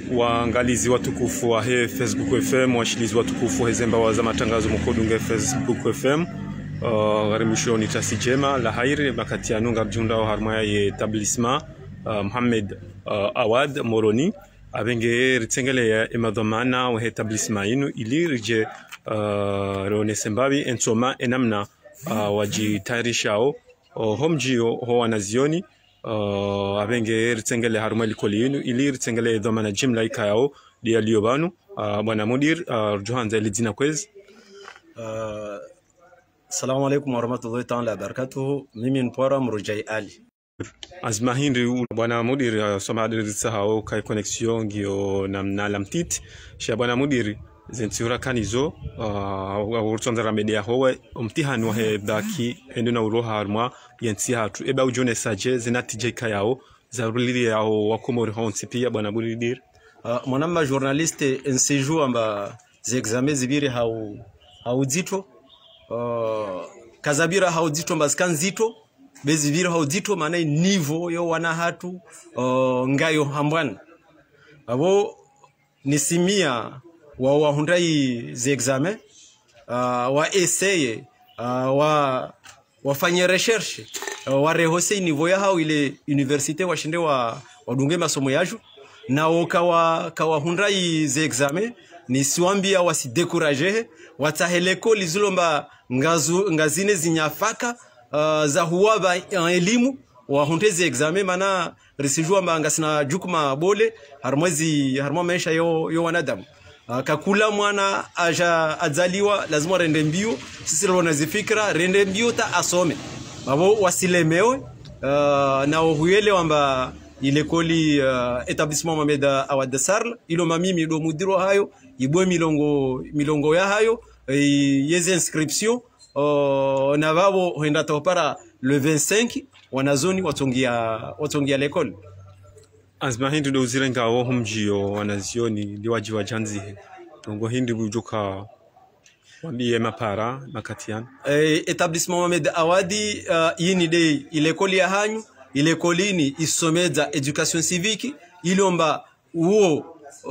waangalizi watukufu wa he Facebook FM, washilizi watukufu hezemba waza matangazo mkodunge Facebook FM uh, gharimishio ni tasi jema la hairi makati ya nunga bjunda wa harmaya ye etablissement uh, Mohamed uh, Awad Moroni abenge ritsengele ya emadhamana wa etablissement inu ili rije uh, reonese mbabi ensoma enamna uh, wajitayarishao uh, homjio ho wanazioni uh, abenge ritsengele haruma likoli yinu ili ritsengele dhamana jimla ikayao dia liobanu uh, bwana mudir uh, rujuhanza lidina kwezi Uh, Assalamu alaikum warahmatullahi taala wabarakatuhu. Mimi ni Pwara Mrujai Ali. azima hindi u- bwana mudir uh, somadir sahao kai connexion ngio namna lamtit sha bwana mudir zentsiura kanizo uh, urtsonzara media howe umtihani wahe daki endo na uro harma yensi hatu eba ujone saje zinatije kayao zarulili yao wakomori honsi pia bwana mudir Uh, mwanamma journaliste nsejour amba ziexame zibiri hau haudzito uh, kazabira haudzito mbazika nzito beziviri haudzito maana nivo yo wana hatu uh, ngayo hambwana abo nisimia wa wahundai ziexame uh, wa eseye uh, wa wafanye recherche uh, warehose niveau ya hao ile universite washinde wa wadunge masomo yaju nao kawa kawahundai ze examen nisiwambia wasidekuraje wataheleko lizulomba ngazu, ngazine zinyafaka uh, za huwaba uh, elimu wahunde ze examen mana risijua mba ngasina jukuma bole harmwezi harmwa maisha yo, yo wanadamu Uh, kakula mwana aja adzaliwa lazima rende mbio sisi lona zifikira rende mbio ta asome abo wasilemewe uh, na huyele wamba ilekoli uh, etablissement Mohamed Awad Sarl ilo mamimi do mudiro hayo ibwe milongo milongo ya hayo e, yeze inscription uh, na babo huenda topara le 25 wanazoni watongia watongia l'école azima hindi do uzire ngawo homjio wanazioni liwaji wajanzihe nongo hindi bujuka wambiye mapara makatian eh, etablissement Mohamed Awadi uh, yini de ilekoli ya hanyu ilekolini isomedza education civique ilomba uo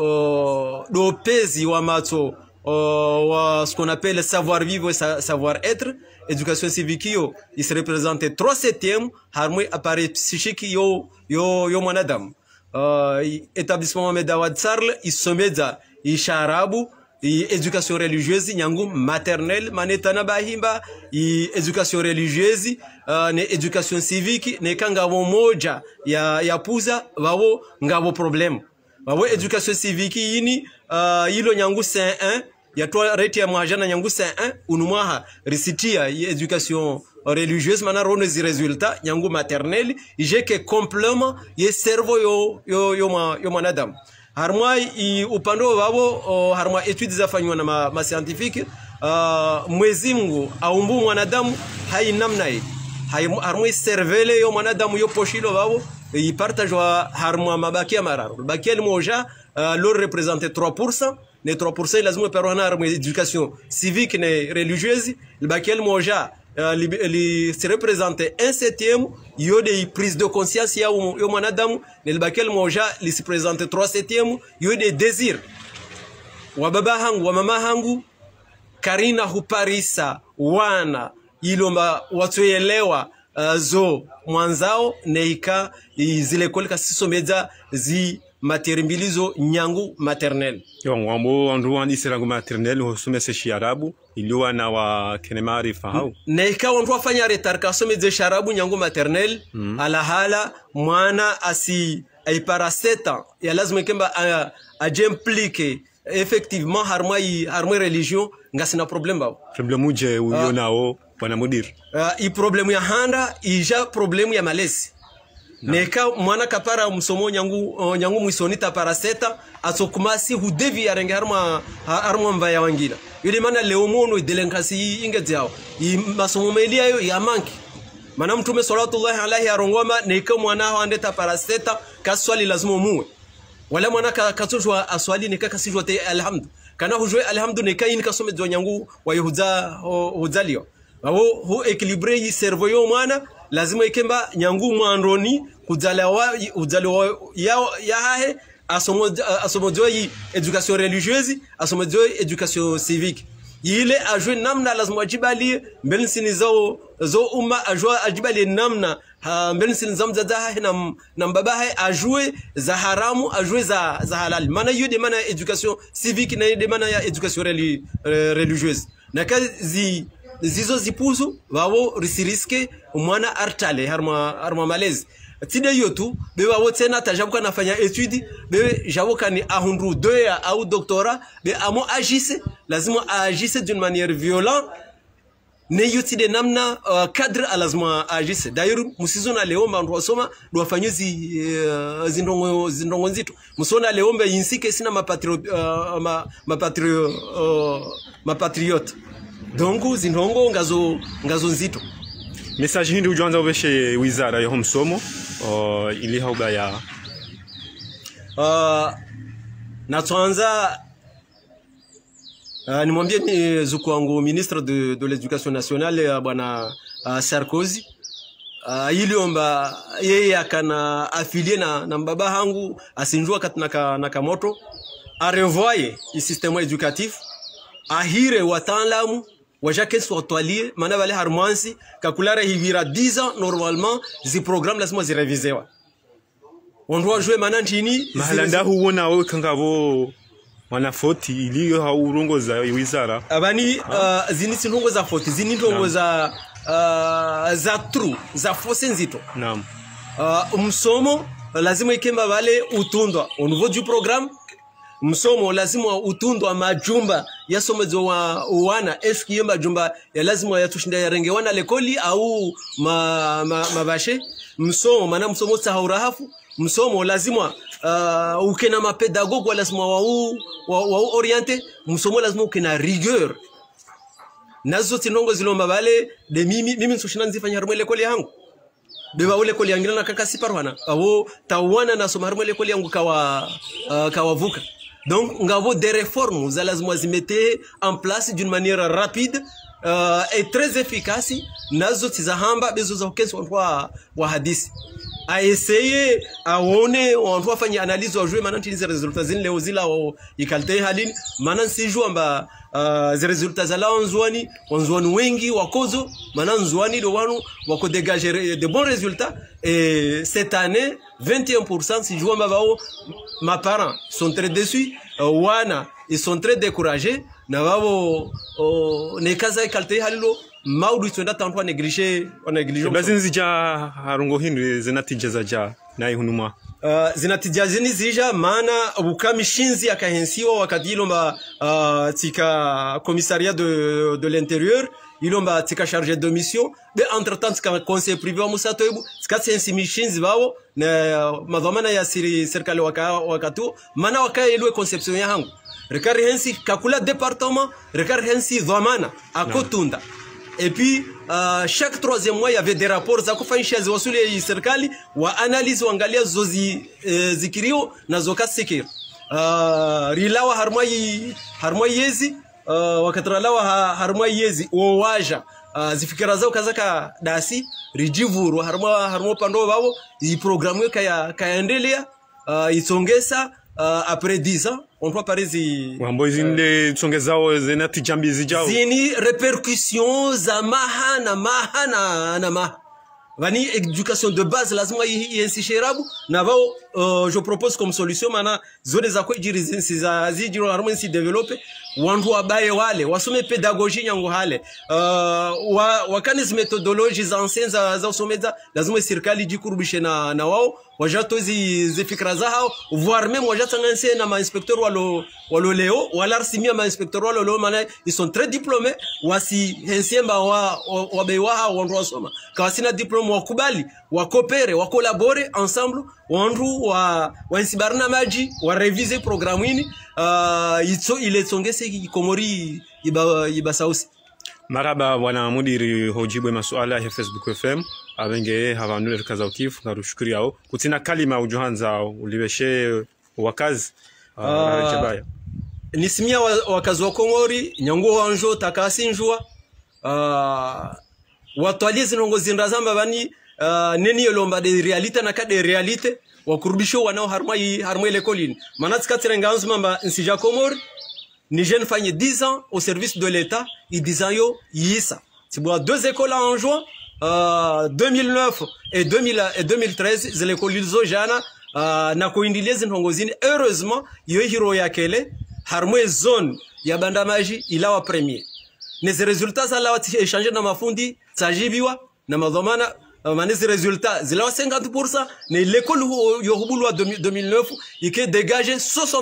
uh, dopezi wa mato uh, wa ce qu'on appelle savoir vivre et sa, savoir être education civique yo il se représente 3 septième harmwe appareil psychique yo yo yo mwanadamu uh, établissement Mohamed Awad Sarl isomedza isharabu i education religieuse nyangu maternelle manetana bahimba i education religieuse uh, ne education civique ne kangavo moja ya, ya puza vavo ngavo problème vavo education civique yini uh, yilo nyangu 1 yatwa reti ya mwajana nyangu 1 unumwaha risitia i education religieuse mana rono zi resultat nyangu maternelle ijeke complement ye cerveau yo, yo, yo, ma, yo mwanadamu harmwa i upande wavo uh, harmwa etudes zafanywa na ma, ma scientifique uh, mwezi mungu aumbu mwanadamu hai namna hii hai harmwa servele yo mwanadamu yo poshilo vavo ipartajwa harmwa mabakia mararo bakia limoja uh, lor represente 3% ne 3% lazima perwana harmwa education civique ne religieuse bakia limoja Uh, li, li se represente un septième yo de prise de conscience ya um- yo mwanadamu nilibakia limoja li se presente trois septième yo de désir wa baba hangu wa mama hangu karina huparisa wana ilomba watoelewa uh, zo mwanzao neika zile kolika sisomedza zi materi mbili zo nyangu maternel yo wambo wandu wandi sirangu maternel hosumese shiarabu iliwa na wa kene maarifa hau neika wantu wafanya retar kasomedze sharabu nyangu maternel mm. alahala mwana asi aipara seta ya lazima ikemba uh, ajemplike effectivement harmwa i harmwa religion ngasina problem bao problemu je uyo nao bwana mudir uh, i problemu ya handa ija problemu ya malezi neka mwana kapara msomo nyangu uh, nyangu mwisoni tapara seta asokumasi hudevi arenge harma ha- harma mbaya wangila yule mana leo mono idelenkasi ingedzao i masomo melia yo ya manki mana mtume sallallahu alaihi arongoma neka mwana hao ande tapara seta kaswali lazima muwe wala mwana ka katujwa aswali nika kasijwa te alhamdu kana hujwe alhamdu nika yin kasome jo nyangu wa yuhuza huzalio abo hu equilibre yi cerveau yo mwana lazima ikemba nyangu mwandoni kuzala wa uzalo ya ya hahe asomodziwa yi education religieuse asomodziwa education civique ile ajue namna lazima ajibalie mbele nsini zo zo umma ajue ajibalie namna ha, mbele nsini za mzazaha na, na mbabaha ajue za haramu ajue za, za halali maana hiyo de maana ya education civique na de maana ya education reli, eh, religieuse na kazi zizo zipuzu wao risiriske mwana artale harma harma malezi tide hiyo tu be wao tena tajabuka nafanya etude be jabuka ni ahundu doya au doctorat be amo agisse lazima agisse d'une manière violente ne yutide namna uh, cadre lazima agisse d'ailleurs musizona leomba ndo wasoma ndo wafanye zi uh, zindongo zindongo nzito musona leomba yinsike sina mapatrio uh, ma, mapatrio uh, mapatriote donc zindongo ngazo ngazo nzito message hindi ujanza uveshe wizara yaho msomo uh, ili hauba ya uh, natwanza uh, nimwambie ni zuku wangu ministre de, de l'éducation nationale uh, bwana uh, Sarkozy uh, iliomba yeye akana afilie na, na mbaba hangu asinjua kati naka, naka moto arevoye isysteme éducatif ahire wataalamu wajakesi watwalie maana vale harmansi kakulara hivira 10 ans normalement zi programme lazima zirevizewa wandu wajue maana ntini mahalanda huwona we kangavo mwanafoti iliyo haurongoza wizara abani uh, zini sintongo za foti zini ntongo za uh, za tru za fose nzito naam uh, msomo lazima ikemba vale utundwa au niveau du programme msomo lazima utundwa majumba yasomezo wa wana eski hiyo majumba ya lazima yatushinda yarenge wana lekoli au ma, ma, mabashe msomo maana msomo sahaurahafu msomo lazima uh, ukena mapedagogo lazima wau wa, wa oriente msomo lazima ukena rigueur nazo tinongo zilomba vale de mimi mimi nsoshina nzifanya harimo lekoli yangu beba ule koli yangira na kaka siparwana awo tawana na soma harimo lekoli yangu kawa uh, kawavuka donc ngavo des réformes za lazima zimete en place d'une manière rapide uh, et très efficace nazo tizahamba bezo za ukensi wantu wa, wa hadisi aeseye aone wantu wafanye analyse wajue maana ntinize resultat zini leo zila wa ikalte halini maana nsijua mba uh, zi resultat za lao nzuani wanzuani wengi wakozo maana nzuani do wanu wako dégager de bons résultats et cette année 21% sijua mba bao ma parents sont très déçus uh, wana ils sont très découragés na wao uh, nekaza ikalte halilo maudu twenda tantu waneglige waneglige bazi nzija harungo hindu zinatija za ja naye hunuma Uh, zinatija zini zija maana bukamishinzi akahensiwa wakati ilomba uh, tika commissariat de, de l'intérieur ilomba tika chargé de mission be entre temps tika conseil privé wa musato ebu tika tsensi mishinzi bawo na uh, madhamana ya siri serikali waka, wakatu maana wakaelwe conception ya hangu rekari hensi kakula département rekari hensi dhamana akotunda et puis uh, chaque troisième mois il y avait des rapports za kufanyisha ziwasuli ya serikali wa analyse wangalia zozi eh, zikirio na zokasikir uh, rilawa harmai harmai yezi uh, wakatralawa ha, harmai yezi wowaja uh, zifikira zao kazaka dasi rijivuru harma harmo pando babo i programme kaya kaendelea uh, isongesa uh, après 10 ans on doit parezi wambo zinde tsonge zao zinatija mbi zijao zini repercussion za maha na maha na, na maha vani education de base lazima iensishe rabu na vao uh, je propose comme solution mana zone za kwejiri zinsi za zijiro harimo nsi develope wantu wabaye wale wasome pedagogie nyango hale uh, wa, wakani zi methodologie za ancien za, za usomeza lazima serikali jikurubishe na, na wao wajato zi, zi fikra za hao voire même wajatsanganse na mainspecteur walo, walo leo walarsimia mainspecteur walo leo mana ils sont très diplômés wasi hensiemba wa, wa, wabe wa hao wantu wasoma kawasina diplôme wakubali wakopere wakolabore ensemble wantu wa wansibarina maji warevise programu ini uh, itso iletsongese ikomori iba, ibasausi maraba bwana mudiri hojibwe masuala ya facebook fm abenge havanule rikaza ukifu ngarushukuri yao kutina kalima ujuhanza ulibeshe wakazi uh, Ah. chabaya nisimia wa- wakazi wa kongori nyanguo wanjo takasi njua uh, watwalie zinongo zinda zamba bani uh, neni yolomba de realite na ka de realite wakurudisho wanao harma yi harma ile colline manats katire nganzu mamba nsija komori ni jeune fanye 10 ans au service de l'état i 10 ans yo yisa tibwa deux écoles en juin uh, 2009 et 2000 et 2013 zile kolizo jana uh, na kuindilia zinhongozini heureusement yo hiro yakele harmwe zone ya bandamaji ilawa premier nezi resultats zalawa échanger na mafundi tsajibiwa na madhamana uh, manezi resultats zilawa 50% na l'école yohubulwa 2009 ike dégagé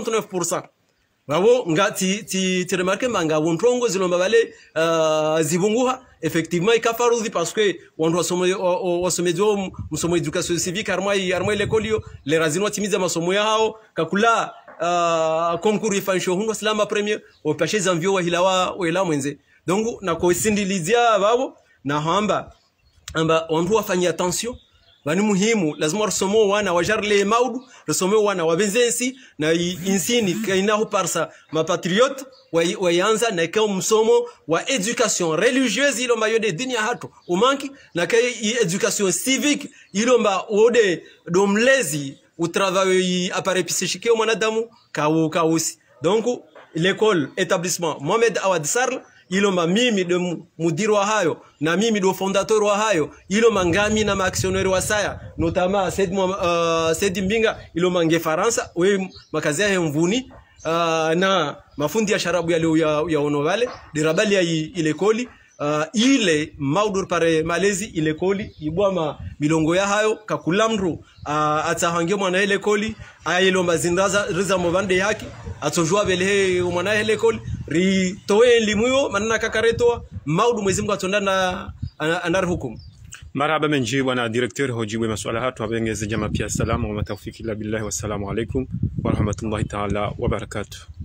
69% wabo nga ti ti ti remarque manga wontongo zilomba bale uh, zibunguha effectivement ikafarudhi parce que wantu wasome wasomezo msomo education civique armwa armwa l'école yo le razino timiza masomo yao kakula uh, concours ifanisho hundo salama premier opashe zanvio wa hilawa wela mwenze donc na kuisindilizia babo na hamba amba wantu wafanyia attention vani muhimu lazima rusomo wana wajarle maudu rusomo wana wabenzensi na insini kainaho parsa mapatriote wayanza na kao msomo wa education religieuse ilomba yode dini ya hatu umanki na kai education civique ilomba wode domlezi utravail appareil psychique wa mwanadamu kawo kawusi donc l'école établissement Mohamed Awad Sarl ilomba mimi de mudiri wa hayo na mimi do fondateur wa hayo ilomba ngami na maaksioneri wa saya notama Said, uh, Said Mbinga ilomba nge Faransa we makazi ya mvuni uh, na mafundi ya sharabu yale ya, ya ono vale dirabali ya ile koli uh, ile maudur pare malezi ile koli ibwa ma milongo ya hayo kakulamru uh, atsahange mwana ile koli ayilomba zindaza riza mobande yake atojua bele mwana ile koli ri toe limuyo manana kakaretoa maudu mwezi Mungu atonda na anar hukumu marhaba menji bwana directeur hojibu masuala hatu abengeze jama pia salamu wa matawfiki la billahi wassalamu alaikum wa rahmatullahi ta'ala wa barakatuh